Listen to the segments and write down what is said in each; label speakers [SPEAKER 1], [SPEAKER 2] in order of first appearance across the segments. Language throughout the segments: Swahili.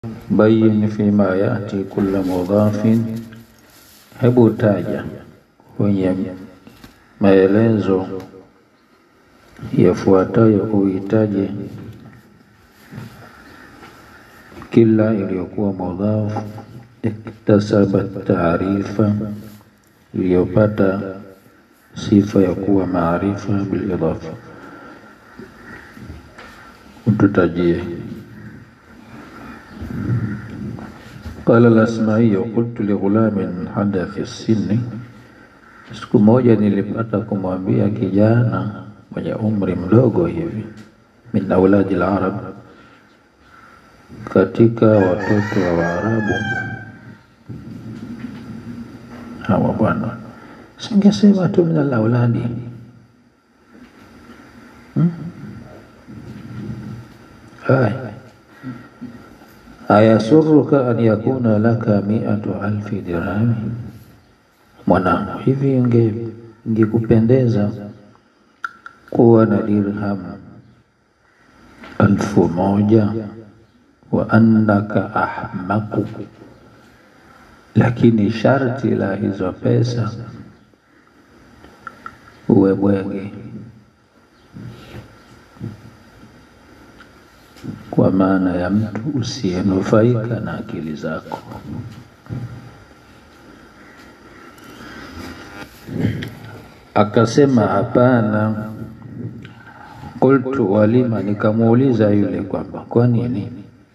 [SPEAKER 1] bayin fima yati kulla mudhafin, hebu taja kwenye maelezo yafuatayo uhitaji kila iliyokuwa mudhaf iktasaba taarifa, iliyopata sifa ya kuwa maarifa bilidafa. Ututajie. Qala al-Asma'i, qultu li ghulamin hada fi sinni, siku moja nilipata kumwambia kijana mwenye umri mdogo hivi, min auladi al-arab, katika watoto wa Waarabu. Hawa bwana, singesema tu min al-auladi hmm? Haya, ayasuruka an yakuna laka miatu alfi dirhami, mwanangu, hivi ingekupendeza kuwa na dirham alfu moja wa annaka ahmaku, lakini sharti la hizo pesa uwe bwege kwa maana ya mtu usiyenufaika na akili zako. Akasema hapana. Qultu walima, nikamuuliza yule kwamba kwa nini?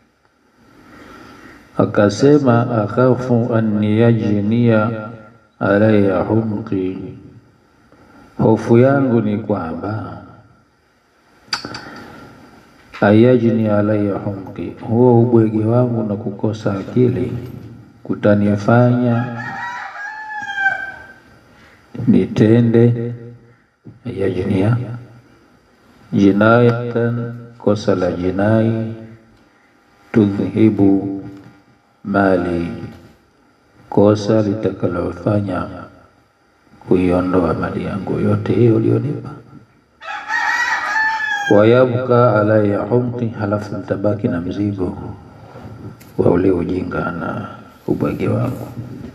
[SPEAKER 1] Akasema akhafu an yajnia alaya humqi, hofu yangu ni kwamba ayajni alaya humqi, huo ubwege wangu na kukosa akili kutanifanya nitende ayajnia jinayatan, kosa la jinai, tudhhibu mali, kosa litakalofanya kuiondoa mali yangu yote hiyo ulionipa wayabka alaya humqi, halafu mtabaki na mzigo wa ule ujinga na ubwege wangu.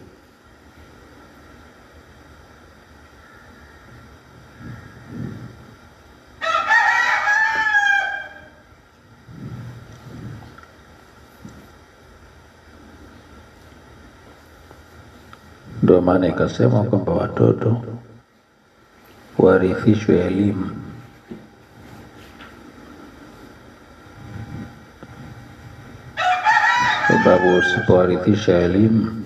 [SPEAKER 1] Ndio maana ikasema kwamba watoto warithishwe elimu sababu usipowarithisha elimu,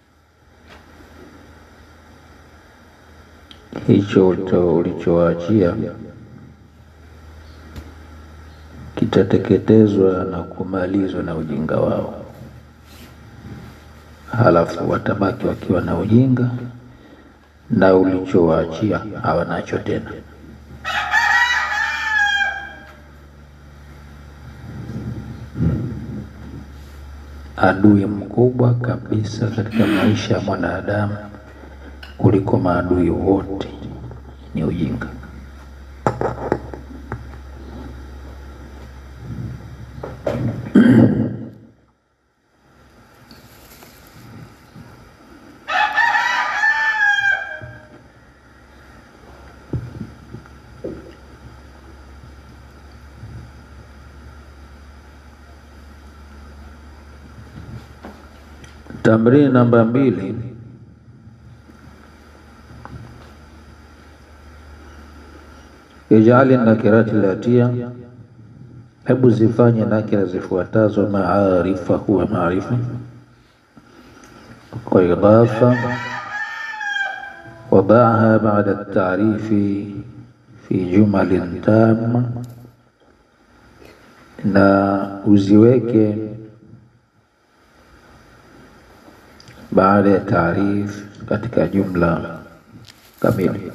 [SPEAKER 1] hicho ulichowaachia kitateketezwa na kumalizwa na ujinga wao, halafu watabaki wakiwa na ujinga na ulichowaachia hawanacho tena. Adui mkubwa kabisa katika maisha ya mwanadamu kuliko maadui wote ni ujinga. Tamrini namba mbili, ijali nakirati latia, hebu zifanye nakira zifuatazo maarifa huwa maarifa kwa idafa, wadaha baada taarifi fi jumalin tamma, na uziweke baada ya taarif katika jumla kamili.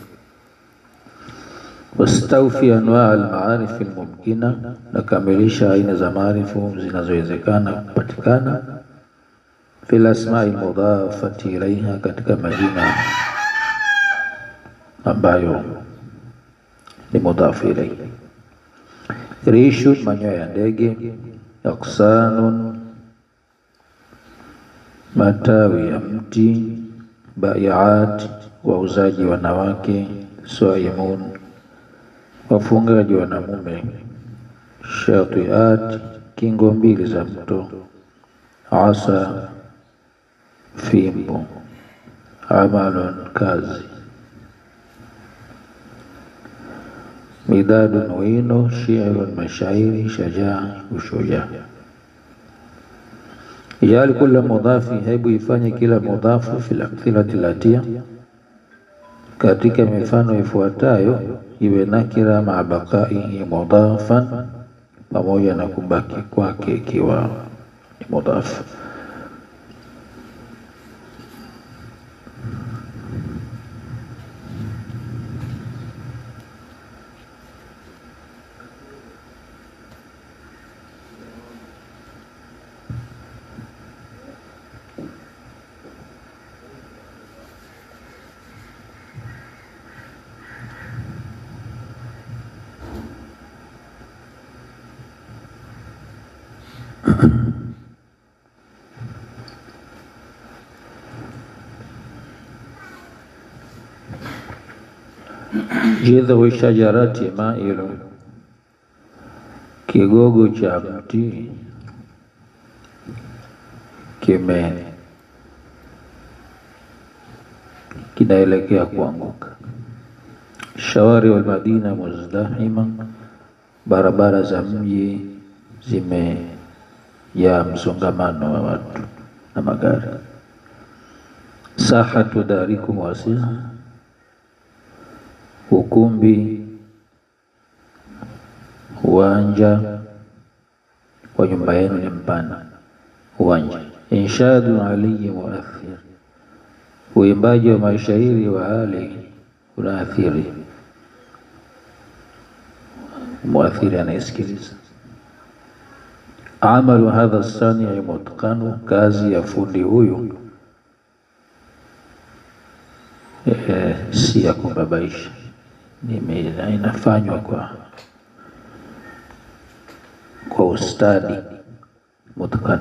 [SPEAKER 1] Wastawfi anwaa almaarif almumkina, nakamilisha aina za maarifu zinazowezekana kupatikana. Fil asmai almudhafati ilaiha, katika majina ambayo ni mudhafu ilaihi. Rishu, manyoya ya ndege. Aksanun matawi ya mti, baiat, wauzaji wanawake, saimun, wafungaji wanamume, shatiat, kingo mbili za mto, asa, fimbo, amalun, kazi, midadun, wino, shi'run, mashairi, shajaa, ushujaa Ijali kula mudhafi, hebu ifanye kila mudhafu fil amthilati latia, katika mifano ifuatayo iwe nakira maa baqaihi mudhafan, pamoja na kubaki kwake ikiwa ni mudhafu. Jidhu shajarati mailu, kigogo cha mti kime kinaelekea kuanguka. Shawari wal madina muzdahima, barabara za mji zimejaa msongamano wa watu na magari. Sahatu darikum wasi'a ukumbi uwanja wa nyumba yenu ni mpana. Uwanja inshadu aliyi muathir, uimbaji wa mashairi wa Ali unaathiri muathiri, anayesikiliza. Amalu hadha sanii mutqanu, kazi ya fundi huyu eh, si ya kubabaisha inafanywa kwa kwa ustadi mutqan.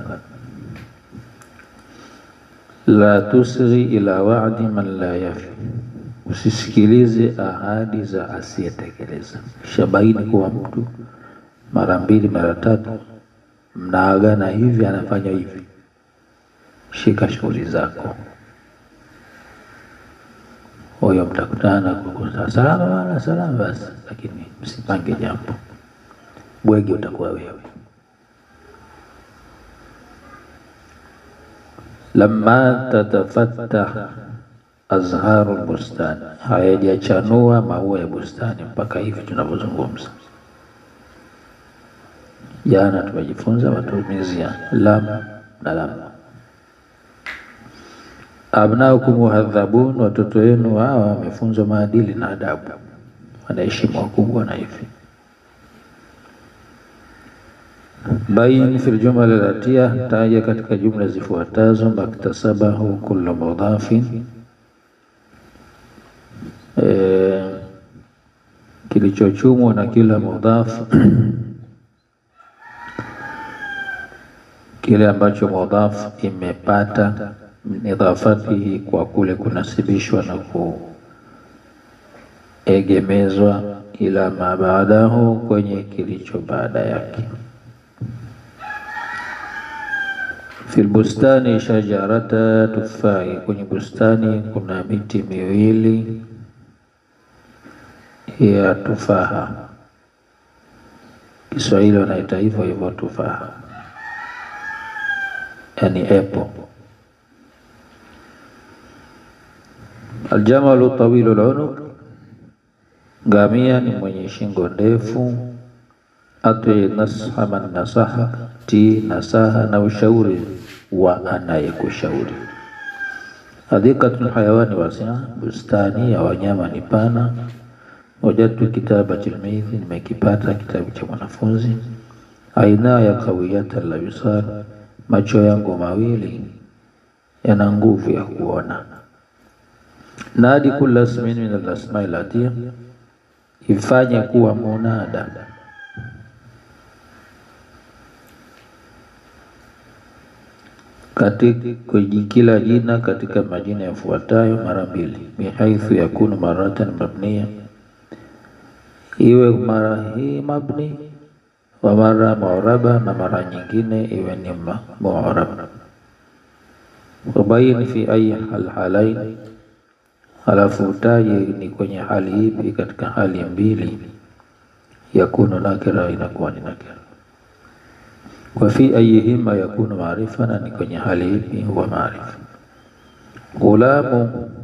[SPEAKER 1] La tusghi ila wa'di man la yafi, usisikilize ahadi za asiyetekeleza. Shabaini kuwa mtu mara mbili mara tatu mnaagana hivi, anafanya hivi, shika shughuli zako huyo mtakutana kwa salama wala salama basi, lakini msipange jambo, bwege utakuwa wewe. Lamma tatafattah azharu bustani, hayajachanua maua ya bustani mpaka hivi tunavyozungumza. Jana tumejifunza matumizi ya lam na lam Abnaukum muhadhabun, watoto wenu hawa wamefunzwa maadili na adabu, wanaheshimu wakubwa na hivi. Bain fil jumla latia, taja katika jumla zifuatazo. Maktasabahu kullu mudhafin, e, kilichochumwa na kila mudhaf kile ambacho mudhaf imepata idhafatihi kwa kule kunasibishwa na kuegemezwa ila ma baadahu, kwenye kilicho baada yake. Fil bustani shajarata tufai, kwenye bustani kuna miti miwili ya tufaha. Kiswahili wanaita hivyo hivyo tufaha, yani apple Aljamalu tawilu lunuq, ngamia ni mwenye shingo ndefu. Atwi nasha man nasaha, ti nasaha na ushauri wa anayekushauri. Hadikatul hayawani wasia, bustani ya wanyama ni pana. Wajadtu kitaba tilmidhi, nimekipata kitabu cha mwanafunzi. Aina ya kawiyata la yusar, macho yangu mawili yana nguvu ya kuona. Nadi kulla ismin min al-asma'i latia, ifanye kuwa munada katika kila jina katika majina yafuatayo mara mbili, bihaithu yakunu maratan mabniya, iwe mara hii mabni wa mara mu'raba, na mara nyingine iwe ni mu'rab. Wabaini fi ayi halhalain, halafu utaje ni kwenye hali ipi katika hali mbili, yakunu nakira, inakuwa ni nakira wa fi ayihima yakunu maarifa, na ni kwenye hali ipi huwa maarifa. Ghulamu,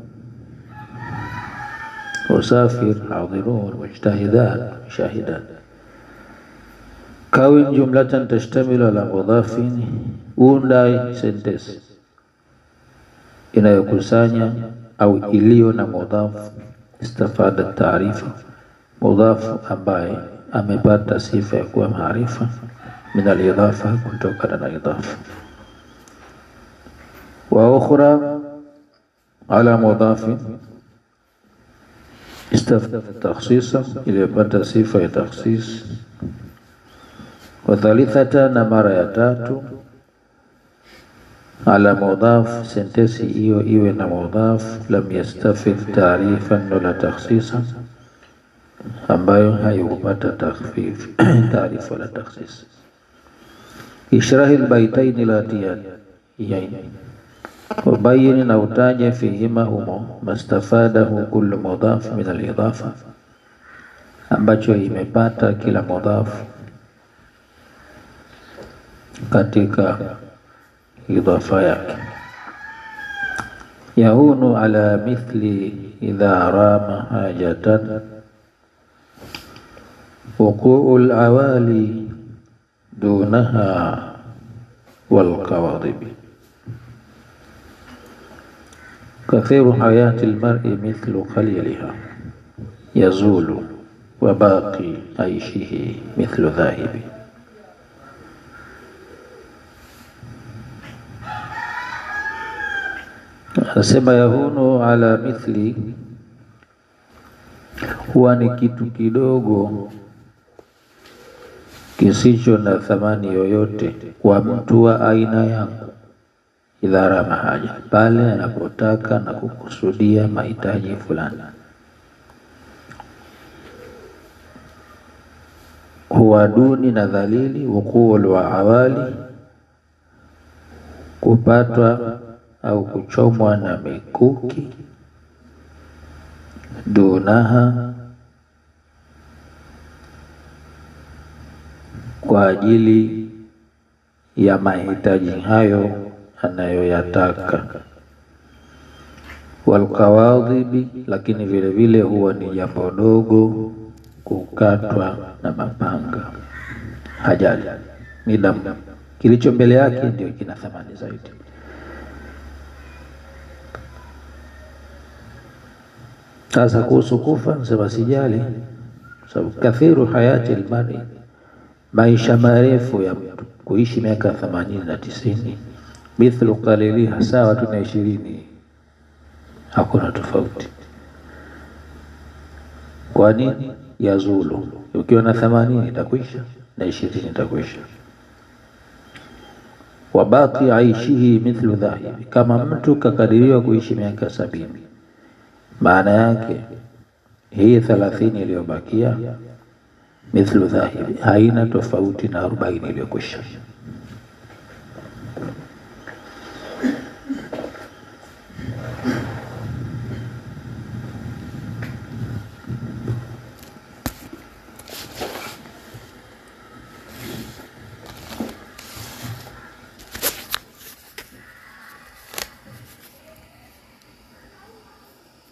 [SPEAKER 1] usafir, hadirun, mujtahidan, shahidan. Kawin jumlatan tashtamilu ala mudhafin, unda sentensi inayokusanya au iliyo na mudhaf istafada taarifa, mudhafu ambaye amepata sifa ya kuwa maarifa min alidhafa, kutokana na idhafa. Wa ukhra ala mudhafi istafada takhsisa, iliyopata sifa ya takhsis. Wa thalithata, na mara ya tatu ala mudhaf, sentensi hiyo iwe na mudhaf lam yastafid taarifan wala takhsisa, ambayo haikupata takhfif taarifa wala takhsis. Ishrahi lbaitaini latiyan, wabayini na utaje fihima humo mastafadahu kullu mudhaf min alidhafa, ambacho imepata kila mudhaf katika idhafa yake. Yahunu ala mithli idha rama hajatan wuquu lawali dunaha walqawadhibi kathiru hayati lmari mithlu khaliliha yazulu wa baqi aishihi mithlu dhahibi Anasema yahunu ala mithli, huwa ni kitu kidogo kisicho na thamani yoyote kwa mtu wa aina yangu, idhara mahaja, pale anapotaka na kukusudia mahitaji fulani. Huwa duni na dhalili, wukuul wa awali, kupatwa au kuchomwa na mikuki, dunaha, kwa ajili ya mahitaji hayo anayoyataka. Walkawadhibi, lakini vile vile huwa ni jambo dogo kukatwa na mapanga. Hajali ni damu, kilicho mbele yake ndio kina thamani zaidi. Sasa kuhusu kufa, nasema sijali, sababu kathiru hayati almari, maisha marefu ya mtu kuishi miaka themanini na tisini, mithlu qaliliha, sawa tu na ishirini, hakuna tofauti. Kwa nini? Yazulu, ukiwa na themanini itakwisha na ishirini itakwisha. Wabaki aishihi mithlu dhahibi, kama mtu kakadiriwa kuishi miaka sabini maana yake hii thalathini iliyobakia mithlu dhahibi, haina tofauti na arobaini iliyokwisha.